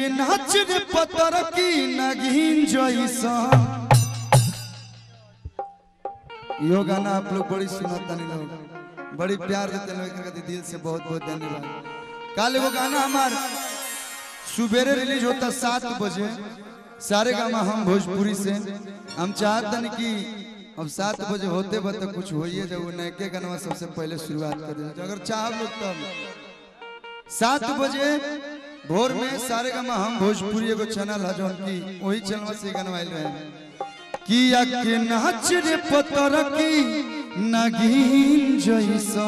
के नाच रे पतर की नगीन जैसा यो गाना आप लोग बड़ी सुनता नहीं लोग बड़ी प्यार देते लोग एकरा खातिर दिल से बहुत बहुत धन्यवाद कल वो गाना हमार सुबेरे रिलीज होता सात बजे सारे गामा हम भोजपुरी से हम चाहते हैं कि अब सात बजे होते बा तो कुछ होइए जब वो नए गाना सबसे पहले शुरुआत कर दे अगर चाह लोग तब सात बजे भोर में सारे गामा हम भोजपुरी एगो चैनल है जौन की वही चैनल से गाना आइल रहे किया के नाच रे पतर की नगीन जैसा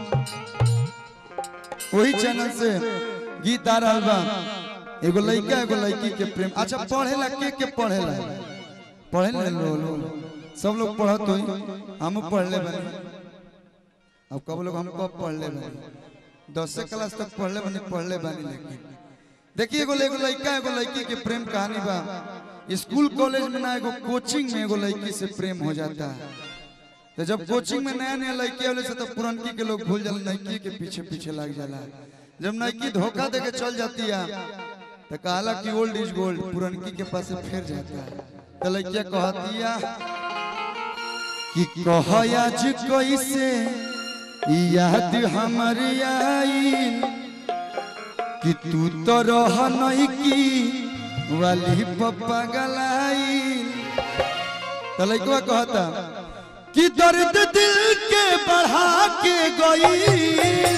वही चैनल से गीत आ रहल बा एगो लड़का एगो लड़की के प्रेम अच्छा पढ़ेला के के पढ़ेला पढ़े ले लो लो सब लोग पढ़त होई हम पढ़ ले बने अब कब लोग हम कब पढ़ ले बने दस क्लास तक पढ़ ले बने पढ़ ले बने लेकिन देखिए एगो एगो लड़का एगो लड़की के प्रेम कहानी बा स्कूल कॉलेज में ना एगो कोचिंग में एगो लड़की से प्रेम हो जाता है तो जब कोचिंग में नया नया लड़की वाले से तो पुरनकी के लोग भूल जाला लड़की के पीछे पीछे लग जाला जब लड़की धोखा दे के चल जाती है तो कहला कि ओल्ड इज गोल्ड पुरनकी के पास से फिर जाता है तो लड़किया कहतिया कि कह आज कैसे याद हमारी आई कि तू तो रह नहीं की वाली पप्पा गलाई तो लड़कवा कहता कि दर्द दिल के बढ़ा के गई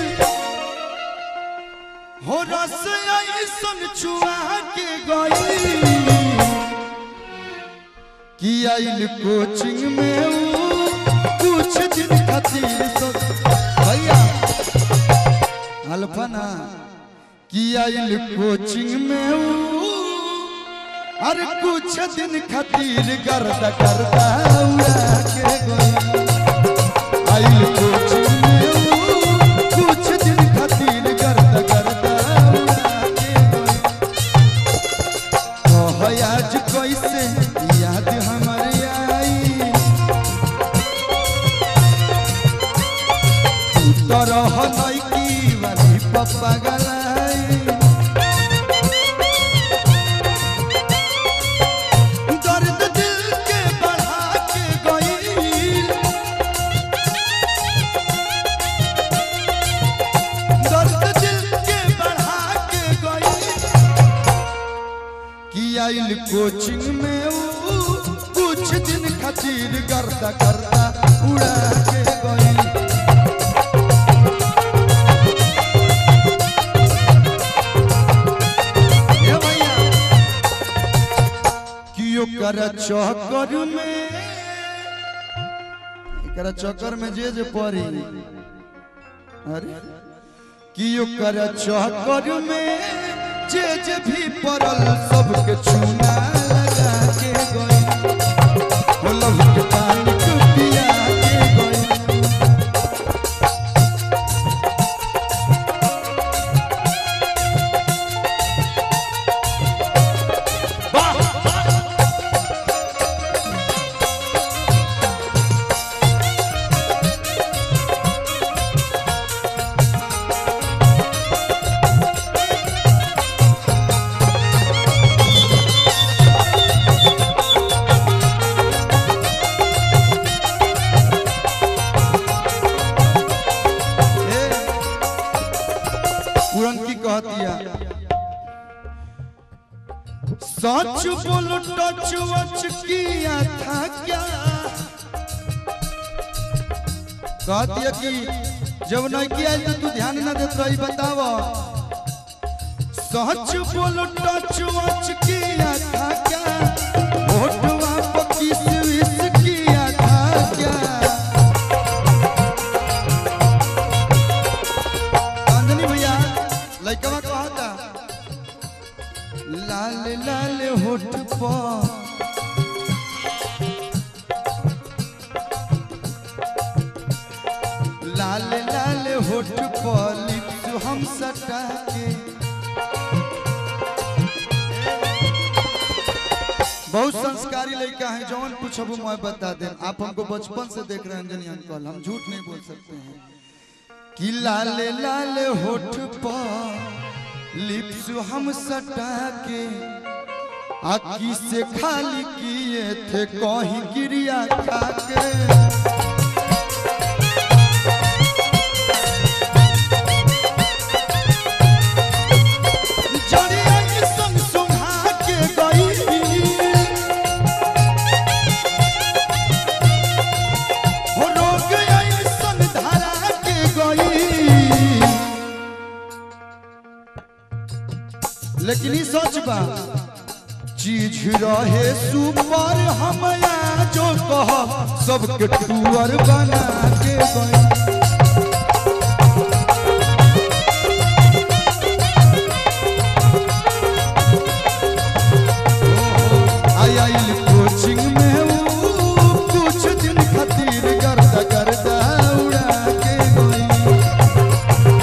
हो रस ऐसन छुआ के गई कि आइल कोचिंग में ऊ कुछ दिन खातिर सो भैया अल्फा ना कि आइल कोचिंग में ऊ अरे कुछ दिन खातिर गर्दा करदा उड़ा के गई आइल कोचिंग में ऊ कुछ दिन खातिर गर्दा करदा उड़ा के गई कह आज कैसे याद हमारे आई तू तो रह लड़की वाली पप्पा गलाई दर्द दिल के बढ़ा के गई दर्द दिल के बढ़ा के गई कि आइल कोचिंग में ऊ कुछ दिन खातिर गर्दा करदा उड़ा के गई ए भैया कि ओकर चक्कर में एकरा चक्कर में जे जे पड़ी अरे कि ओकर चक्कर में जे जे भी पड़ल सबके चूना लगा के गई हो लहू के पानी के पिया के गई पुरन की कहतिया सच बोलो टच वच किया था क्या कहतिया कि जब नहीं आयल तो तू ध्यान न देत रही बताव सच बोलो टच वच किया था क्या होठवा पर किस विस किया था क्या अंजनी भैया लइकवा कहता लाल लाल होठ पर लाल लाल होठ पर लिप्स हम सटा के बहुत संस्कारी लड़का है जौन पूछब मैं बता दे आप हमको बचपन से देख रहे हैं अंजनी अंकल हम झूठ नहीं बोल सकते हैं कि लाल लाल होठ पर लिप्स हम सटा के आकी से खाली किए थे कहीं गिरिया खा के जड़िया के संग सुंघा के गई हो रोग ऐसन धरा के गई लेकिन ई सोच बा चीज रहे सुपर हम जो कह सबके टूअर बना के गई आई आइल कोचिंग में ऊ कुछ दिन खातिर गर्दा गर्दा उड़ा के गई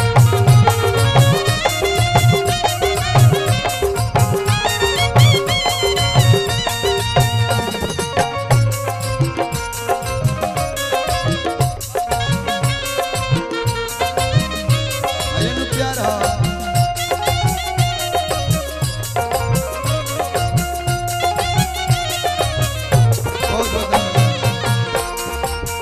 आयन प्यारा बहुत बहुत धन्यवाद।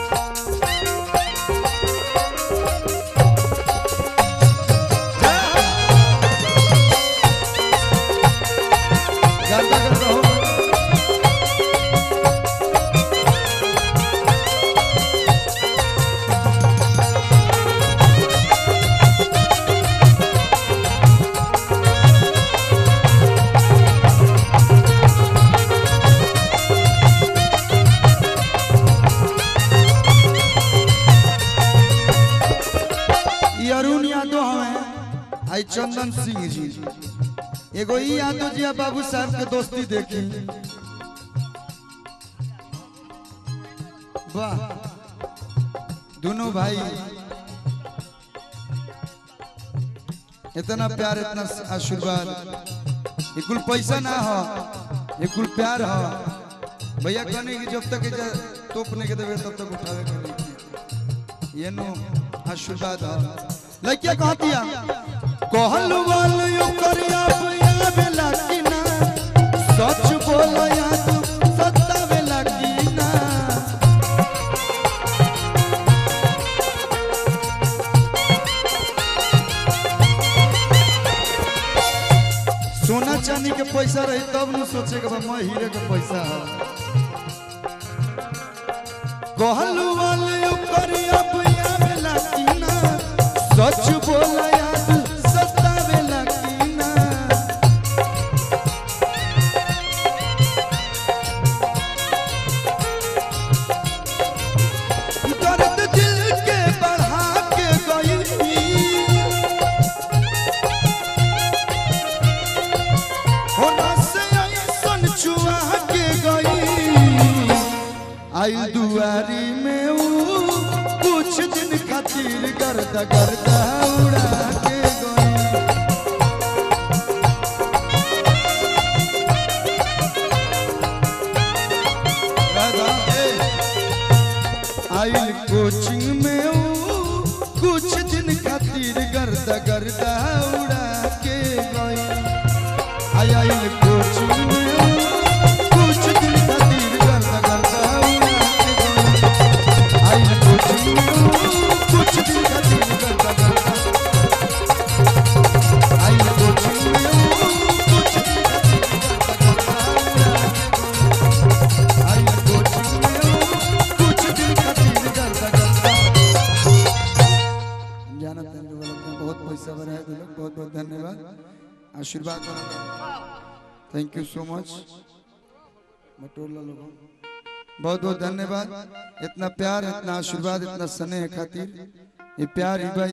गर्दा गर्दा हो ई अरुण यादव हमें आई चंदन सिंह जी एगो ई यादव जी आ बाबू साहब के दोस्ती देखी वाह दोनों भाई इतना प्यार इतना आशीर्वाद ये कुल पैसा ना हो ये कुल प्यार हो भैया कहने की जब तक इजा तोपने के देवे तब तक उठावे के नहीं ये नो आशीर्वाद हो लइकिया कहतिया कहल वाल यो करिया भैया बेला की ना सच बोल या तू सत्ता बेला की ना सोना चांदी के पैसा रही तब न सोचे के बा मैं हीरे के पैसा है कहलू वाले करिया भैया बेला की ना सच बोला याद सत्ता बेला की ना दर्द दिल के बढ़ा के गई होना से ऐसन चुआ के गई आई दुआरी में ऊ कुछ दिन खातिर गर्दा गर्दा उड़ा के गई राधा, ए, आई कोचिंग में ऊ कुछ दिन खातिर गर्दा गर्दा उड़ा के गई आई आई कोचिंग में ऊ कुछ दिन खातिर गर्दा गर्दा उड़ा के गई आई कोचिंग में ऊ कुछ दिन खातिर गर्दा गर्दा आई कोचिंग में ऊ कुछ दिन खातिर गर्दा गर्दा उड़ा के गई आई कोचिंग में ऊ कुछ दिन खातिर गर्दा गर्दा जानत हैं लोग अपने बहुत पैसा बनाए थे लोग बहुत बहुत धन्यवाद आशीर्वाद थैंक यू सो मच मटोला लोगों बहुत बहुत धन्यवाद इतना प्यार इतना आशीर्वाद इतना स्नेह खातिर ये प्यार ही भाई